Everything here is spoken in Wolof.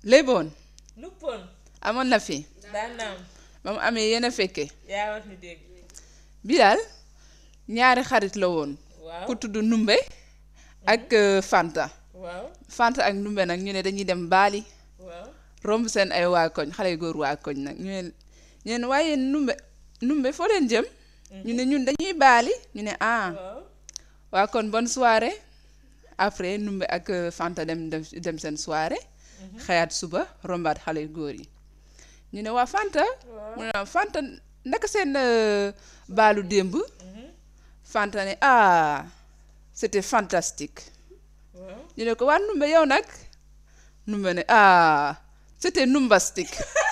léeboon luppoon amoon na fi daan naam ba mu amee yéen a fekke yaa wax ni dégg bi daal ñaari xarit la woon waaw ku tudd Numbe ak euh, Fanta waaw Fanta ak Numbe nag ñu ne dañuy dem baali waaw romb seen ay waa koñ xale yu góor waa koñ nag ñu ne ñu ne waaye Numbe Numbe foo leen jëm ñu ne ñun dañuy baali ñu ne ah waaw waa kon bonne soirée après Numbe ak euh, Fanta dem dem dem seen soirée xëyaat suba rombaat xale yu góor yi ñu ne waa Fanta mu ne waaw Fanta naka seen euh, baalu démb Fanta ne ah c'était fantastique waaw ñu ne ko waa Numbe yow nag Numbe ne ah c'était numbastique